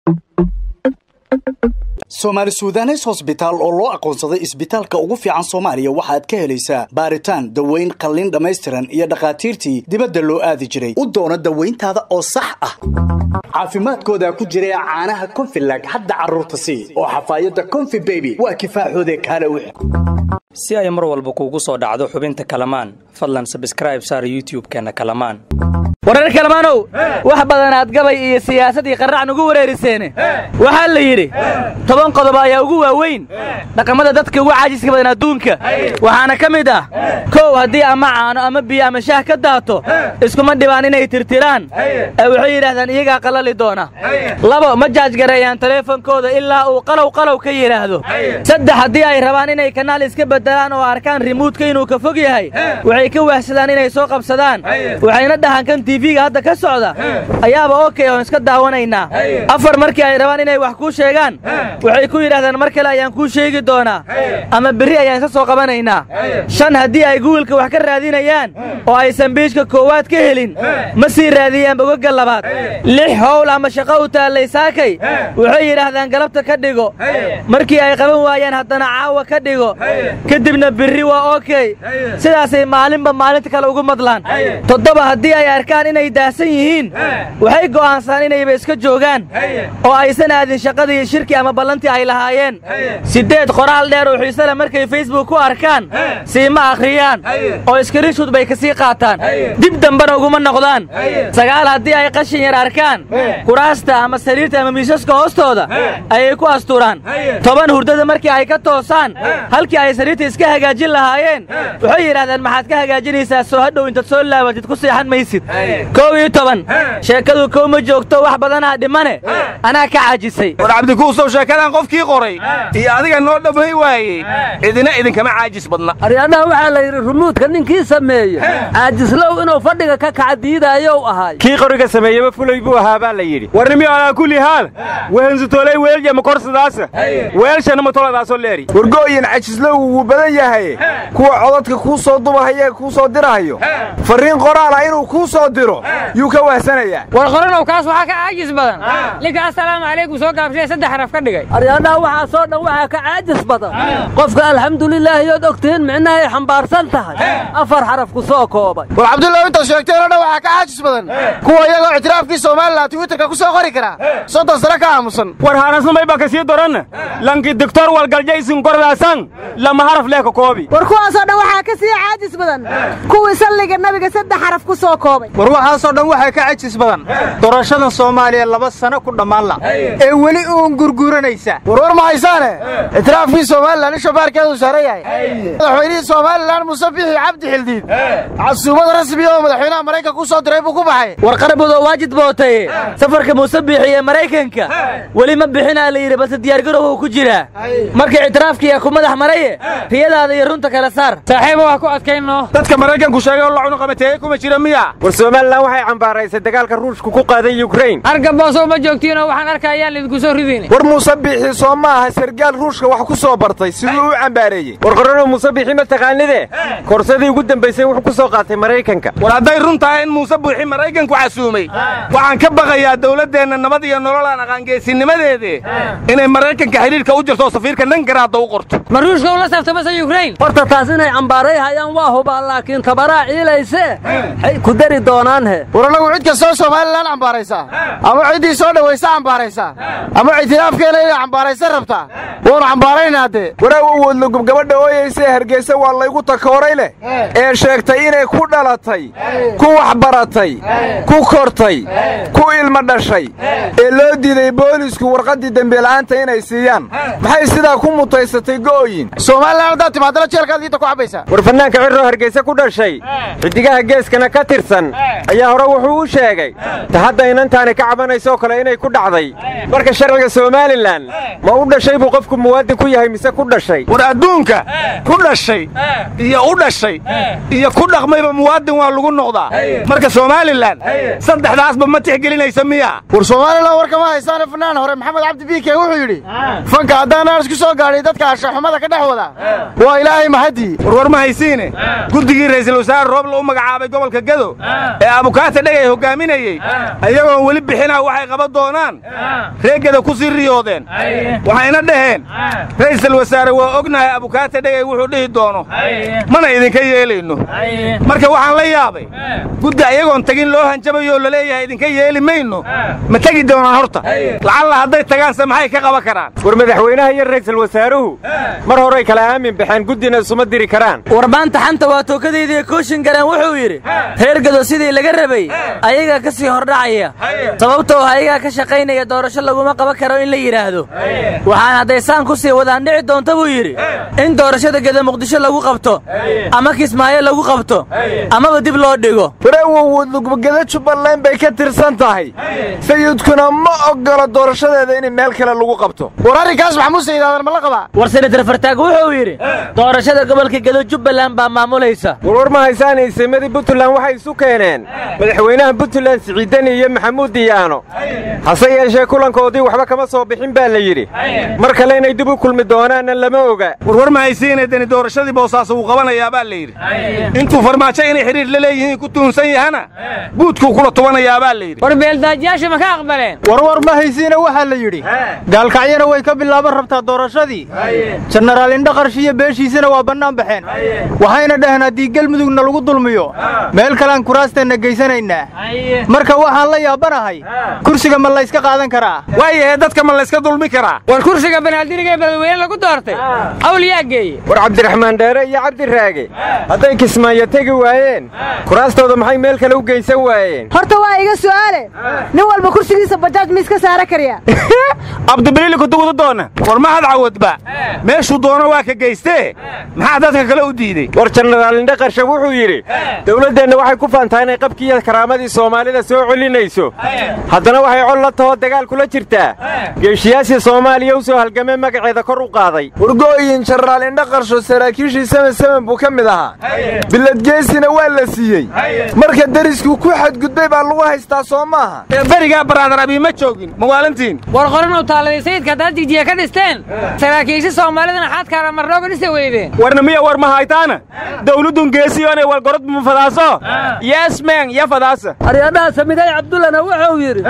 soomaali suudanes hosbitaal oo loo aqoonsaday isbitaalka ugu fiican soomaaliya waxaad ka helaysaa baaritaan daweyn qalliin dhammaystiran iyo dhakhaatiirtii dibadda loo aadi jiray u doono dawayntaada oo sax ah caafimaadkooda ku jira caanaha konfilag hadda carruurta sii oo xafaayadda konfi beby waa kifaaxoode kaale wix si ay mar walba kuugu soo dhacdo xubinta kalamaan fadlan sabskraib saar youtub-keenna kalamaan warar kalamaanow wax badanaad gabay iyo siyaasadii qarrac nugu wareeriseene waxaa la yidhi toban qodob ayaa ugu waaweyn dhaqamada dadka ugu caajiska badan adduunka waxaana ka mid ah kow haddii ama caano ama biyo ama shaah ka daato iskuma dhibaan inay tirtiraan ee waxay yidhaahdaan iyagaa qalali doona labo ma jaajgareeyaan taleefonkooda ilaa uu qalow qalow ka yidhaahdo saddex haddii ay rabaan inay kanaal iska beddelaan oo arkaan rimuudka inuu ka fog yahay waxay ka waahsadaan inay soo qabsadaan waxayna dhahaan kan tv-ga hadda ka socda ayaaba okey oon iska daawanaynaa afar markii ay rabaan inay wax kuu sheegaan waxay ku yidhahdaan mar kale ayaan kuu sheegi doonaa ama berri ayaan iska soo qabanaynaa shan haddii ay guwilka wax ka raadinayaan oo aysan biijka koowaad ka helin ma sii raadiyaan bogogga labaad lix howl ama shaqo u taallay saakay waxay yidhaahdaan galabta ka dhigo markii ay qaban waayaan haddana caawa ka dhigo kadibna berri waa okey sidaasay maalinba maalinta kale ugu madlaan toddoba haddii ay arkaan inay daahsan yihiin waxay go'aansadaan inayba iska joogaan oo aysan aadin shaqadii shirki ama ballantii ay lahaayeen siddeed qoraal dheer oo xiisale markay facebook ku arkaan siima akhriyaan oo iskarinshuud bay ka sii qaataan dib dambena uguma noqdaan sagaal haddii ay qashin yar arkaan kuraasta ama sariirta ama miisaska hoostooda ayay ku asturaan toban hurdada markii ay ka toosaan halkii ay sariirta iska hagaajin lahaayeen waxay yidhahdaan maxaad ka hagaajinaysaa soo hadhow intaad soo laabatid ku seexan maysid kow iyo toban sheekadu kow ma joogto wax badanaa dhimane anaa ka caajisay war cabdikuusow sheekadan qofkii qoray iyo adiga noo dhamay waayey idina idinkama caajis badna aryaadhaha waxaa la yidhi rumuudka ninkii sameeye caajislow inuu fadhiga ka kaca diidaayow ahay kii qoriga sameeyeba fulay buu ahaa baa la yidhi warnimiyo alaa kulli haal wehensutoolay weelja makorsadaasa weelshana matoladaasoo leeri wargo'yin cajislow wuu badan yahay kuwa codadka kuu soo dubahaya kuu soo dirahayo farriin qoraala inuu kuu soo diro yuu ka wahsanayaa war qoranow kaas waxaa ka caajis badan ninka assalaamu calaykum soo gaabshay saddex xaraf ka dhigay aryaadhaha waxaasoo dhan waxaa ka caajis badan qofka alxamdulilaahiyood ogtihiin micnahay xambaarsan tahay afar xaraf ku soo koobay war cabdullaw intaad sheegteen oo dhan waxaa ka caajis badan kuwa iyagoo ictiraafkii somalilan twitterka ku soo qori karaa soddon sano ka aamusan war haanasnamay baa ka sii doranna lanki doktor walgaljaysin kordaasan lama haraf lee ka koobi war kuwaasoo dhan waxaa ka sii caajis badan kuwii salliga nabiga saddex xaraf ku soo koobay war waxaasoo dhan waxaa ka cajis badan doorashadan soomaaliya laba sano ku dhammaan la ee weli uun gurguranaysa warwar ma haysaane ictiraafkii somalilan in shabaarkeedu saaran yahay madaxweynihii somalilan muuse bixi cabdi xildiid casuumad rasmi oo madaxweynaha maraykanka ku soo diray buu ku baxay war qarabudoo waajid bootaye safarka muuse biixi ee maraykanka weli ma bixinaa la yidhi balse diyaargarowhu ku jiraa marka ictiraafkiiya ku madax maraye riyadaada iyo runta kala saar saaxiiba waa ku adkayno dadka maraykanku sheegay oo la cunuqabateeye kuma jira miya war somalilan waxay cambaaraysay dagaalka ruushku ku qaaday yukrain argaboosow ma joogtiinoo waxaan arkayaan lidinku soo ridin war muuse biixi soo ma aha sargaal ruushka wax ku soo bartay siduu u cambaareeyey war qorano muuse biixi ma taqaanide korsadii ugu dambaysay wuxuu ku soo qaatay maraykanka war hadday run tahay in muuse buuxi maraykanku casuumay waxaan ka baqayaa dawladdeenna nabad iyo nololaan aqaangeesinimadeede inay maraykanka xidhiidhka u jirto oo safiirka nankaraadda u qorto ma ruushka ula saftamase yukrain horta taas inay cambaaray hayaan waa hubaa laakiin tabaraa ciilayse xay ku dari doonaan he war annagu cid kastoo somalilan cambaaraysaa ama ciddii soo dhowaysa cambaaraysaa ama ictiraafkeena inay cambaaraysa rabtaa waanu cambaaraynaa dee waraa awoodlogub gabadha ooyaysa ee hargeysa waa laygu takooray leh ee sheegtay inay ku dhalatay ku waxbaratay ku kortay ku ilma dhashay ee loo diiday boolisku warqaddii dembiela'aanta inay siiyaan maxay sidaa ku mutaysatay go'oyin somalilan haddaad timaadana jeelkaad liita ku cabbaysaa war fannaanka cirroo hargeysa ku dhashay xidigaha geeskana ka tirsan ayaa hore wuxuu u sheegay ta hadda inantaani ka cabanaysoo kale inay ku dhacday marka sharciga somalilan ma u dhashay buu qofku muwaadin ku yahay mise ku dhashay war adduunka ku dhashay iyo u dhashay iyo ku dhaqmayba muwaadin waa lagu noqdaa marka somalilan saddexdaasba ma tixgelinaysa miya war somalilan warkama haysaane fanaan hore maxamed cabdi biike wuxuu yidhi fanka haddaan aan isku soo gaadhay dadka ashaxumada ka dhex wada waa ilaahay mahadii warwar ma haysiine guddigii ra'iisul wasaare rooble u magacaabay gobolka gedo ee abukaata dhegay hoggaaminayey ayagoon weli bixinaa waxay qaban doonaan reer gedo ku sii riyoodeen waxayna dhaheen ra'iisul wasaare waa ognahay abukaata dhegay wuxuu dhihi doono mana idinka yeelayno marka waxaan la yaabay guddi ayagoon tagin loo hanjabayoo laleeyahay idinka yeeli mayno ma tegi doonaan horta lacalla hadday tagaanse maxay ka qaban karaan war madaxweynaha iyo ra'iisul wasaaruhu mar horay kala aamin baxeen guddina isuma diri karaan warbaanta xanta waa tookadaydiiyo kooshin gareen wuxuu yidhi reer gedo sidii laga rabay ayagaa ka sii hordhacaya sababtoo ayagaa ka shaqaynaya doorasho laguma qaban karo in la yidhaahdo waxaan hadday saan ku sii wadaan dhici doonta buu yidhi in doorashada gedo muqdisho lagu qabto ama kismaayo lagu qabto amaba dib loo dhigo wareewowodlugbagedo jubbaland bay ka tirsan tahay sayidkuna ma oggolo doorashadeeda in meel kale lagu qabto war arrinkaas maxamuud sayidaadan ma la qabaa war senatar fartaag wuxuu yidhi doorashada gobolka gedo jubbaland baa maamulaysa warwar ma haysaan iisamadii puntland waxay isu keeneen madaxweynaha puntland siciidani iyo maxamuud diyaano hase yeeshee kulankoodii waxba kama soo bixin baa la yidhi mar kale inay dib u kulmi doonaanna lama oga warwar ma haysiinay deni doorashadii boosaaso wuu qabanayaa baa la yidhi intuu farmaajo inay xidhiir la leeyihiin ku tuhunsan yahana buudkuu kula tubanayaa baa la yidhi war beeldaajyaasha ma ka aqbaleen warwar ma haysiina waxaa la yidhi gaalkacyana way ka bilaaban rabtaa doorashadii jenaraal indhaqarshi iyo beeshiisana waa bannaan baxeen waxayna dhaheen haddii gelmudugna lagu dulmiyo meel kalean kuraasteenna geysanaynaa marka waxaan la yaabanahay kursiga ma layska qaadan karaa waayahee dadka ma layska dulmi karaa war kursiga banaadirigee badweyne lagu doortay hawl yaa geeye war cabdiraxmaan dheere iyo cabdiraage hadday kismaayo tegi waayeen kuraastooda maxay meel kale u geysan waayeen horta waa iga su'aale nin walba kursigiisa bajaaj ma iska saara karyaa abdibiliili kudugudu doona war mahad cawadba meeshuu doono waa ka geystee maxaa dadka kale u diidey war jenaraal indhaqarshe wuxuu yidhi dawladdeenna waxay ku faantaa inay qabkiiyo karaamadii soomaalida soo celinayso haddana waxay col la tahoo dagaal kula jirtaa geeshiyaasii soomaaliya u soo halgamee magaceeda kor u qaaday wargooyin jenaraal indhaqarsho saraakiishii semen semen buu ka mid ahaa biladgeesina waa la siiyey marka deriskuu ku xadgudbay baa lagu haystaa soo maaha ee berigaa baraadar abii ma joogin mawaalintiin war qoran u taaladay sayidka haddaad jijiya ka dhisteen saraakiisha soomaalidana xadkaara marnooga dhisa weydeen warna miya war ma haytaana dawladdun geesiyoonay walgorod ma fadaaso yesmen ya fadaasa aryadhaha samiday cabdullana wuxuu yidhi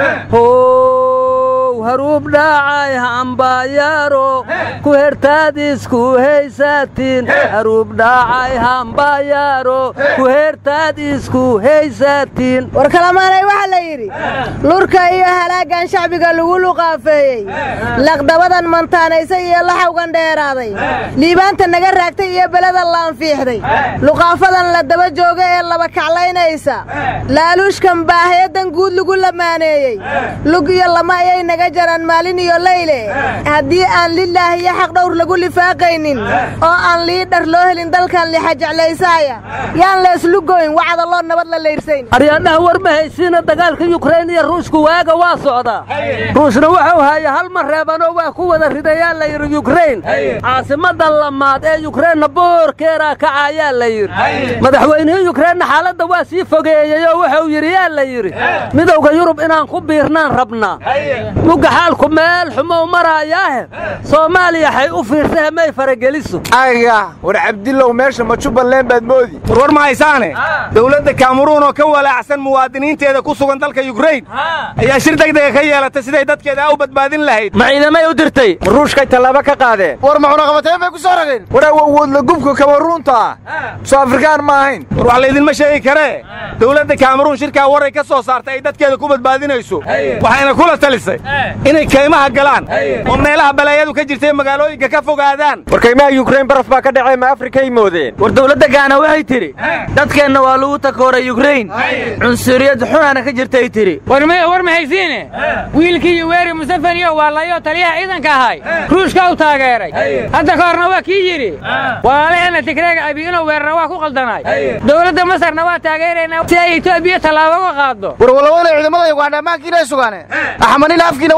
how haruub dhaacay hambayaaro ku hertaadisku haysaatiin haruub dhaacay hambayaaro ku hertaadisku haysaatiin war kalamaanay waxaa la yidhi lurka iyo halaaggan shacbiga lagu luqaafeeyey laqdabadan mantaanaysay iyo laxawgan dheeraaday liibaanta naga raagtay iyo beleda laanfiixday luqaafadan la daba jooga ee laba kaclaynaysa laaluushkan baahayadan guud lagu lamaaneeyey lug iyo lama ayay naga jaraan maalin iyo leyle haddii aan lilaahi iyo xaqdhowr lagu lifaaqaynin oo aan liidhar loo helin dalkan lixa jeclaysaaya yaan leeslugoyn wacdaloo nabad la layrsayn aryadhaha war ma haysiina dagaalka yukrain iyo ruushku waaga waa socdaa ruushna wuxuu haya hal mar reebanoo waa ku wada ridayaa la yidhi yukrain caasimadda lamaad ee yukrainna boorkeeraa kacayaa la yidhi madaxweynihii yukrainna xaaladda waa sii fogeeyeyoo wuxuu yidhi yaa la yidhi midowga yurub inaan ku biirnaan rabnaa mugga xaalku meel xumow maraayaahe soomaaliya xay u fiirsahe may farageliso aga war cabdillow meesha ma jubbaland baad moodi warwar ma haysaane dawladda kameruun oo ka walaacsan muwaadiniinteeda ku sugan dalka yukrain ayaa shir degdega ka yeelatay siday dadkeeda u badbaadin lahayd ma ciidamay u dirtay ruushkay tallaabo ka qaadeen war ma cunaqabateen bay ku soo rageen waraaw awoodla gubka kameruunta ah soo afrikaan ma ahayn war wax laydinma sheegi karee dawladda kameruun shirkaa waray ka soo saartay ay dadkeeda ku badbaadinayso waxayna kula talisay inay kaymaha galaan oo meelaha balaayadu ka jirtay magaalooyinka ka fogaadaan war kaymaha yukrain baraf baa ka dhacee ma afrikay moodeen war dawladda gaana waxay tidhi dadkeenna waa lagu takooray yukrain cunsuriyad xunaana ka jirtay tidhi war maya war ma haysiine wiilkii yuweeri musafaniyo waa layoo taliyaha ciidanka ahay ruushka u taageeray hadda ka horna waa kii yidhi walaalaheenna tigreega abi inuu weerara waa ku qaldanaay dowladda masarna waa taageeraynaa si ay etoobiya tallaabo uga qaaddo war walaweyna ciidamada ugandha ammaankiina ay sugaane axmanila afkiina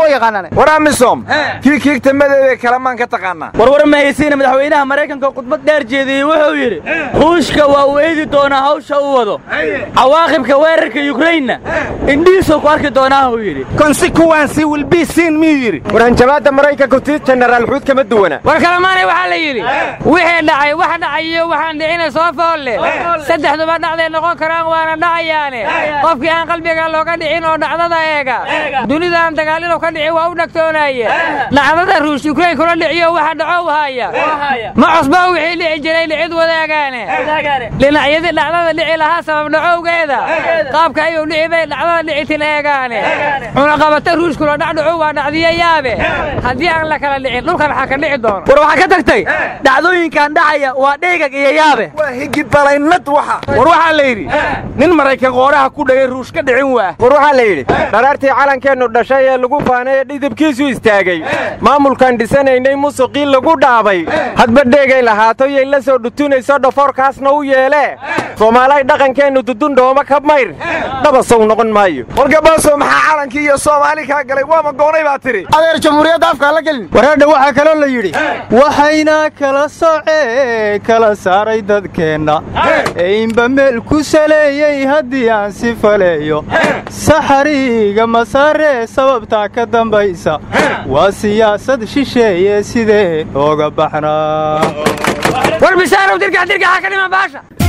waa yaqaanaan war amisom kii kiigta madeebee kalamaan ka taqaanaa warwar mahaysiina madaxweynaha maraykanka oo khudbad dheer jeediyey wuxuu yidhi ruushka waa uu eedi doonaa hawsha uu wado cawaaqibka weerarka yukrainna indhihiisuu ku arki doonaa uu yidhi consequence will be seen miyuu yidhi war hanjabaadda maraykanku tii jenaraal xuud kama duwana war kalamaanay waxaa la yidhi wixii dhacay wax dhacayiyo waxaan dhicina soo foolle saddexduba dhacday noqon karaan waana dhacayaane qofkii aan qalbiga looga dhicin oo dhacdada eega dunidaan dagaalinu ka dhici waa u dhagtoonaaye dhacdada ruush yukrain kula dhiciyo waxa dhacow haaya ma cusba wixii dhici jiray dhicid wadaagaane dhinacyadii dhacdada dhici lahaa sabab dhacowgeeda qaabka ayuu dhici bay dhacdada dhicitin eegaane cunaqabata ruushkula dhacdhacu waa dhacdiyo yaabe haddii aan la kala dhicin dhulkan waxaa ka dhici doono war waxaa ka tagtay dhacdooyinkan dhacaya waa dheegag iyo yaabe waa higibalaynad waxa war waxaa la yidhi nin maraykan qooraha ku dhagay ruush ka dhicin waa war waxaa la yidhi dharaartii calankeennu dhashay ee lagu faanay ee dhidibkiisu istaagay maamulkaan dhisanaynay musuqii lagu dhaabay hadba dheegay lahaato yay la soo dhutunayso dhafoorkaasna u yeelee soomaalay dhaqankeennu dudundhooma ka mayr dhabasow noqon maayo wargabaaso maxaa calankii iyo soomaali kaa galay waama goonay baa tidhi adeer jamhuuriyadda afkaa la gelin wareedha waxaa kaloo la yidhi waxayna kala socee kala saaray dadkeenna eeinba meel ku saleeyey haddii aan si faleeyo saxariiga masaaree sababtaa ka dambaysa waa siyaasad shisheeye sidee ooga baxnaa war bishaarow dirgax dirgaxa ka dhiman baasha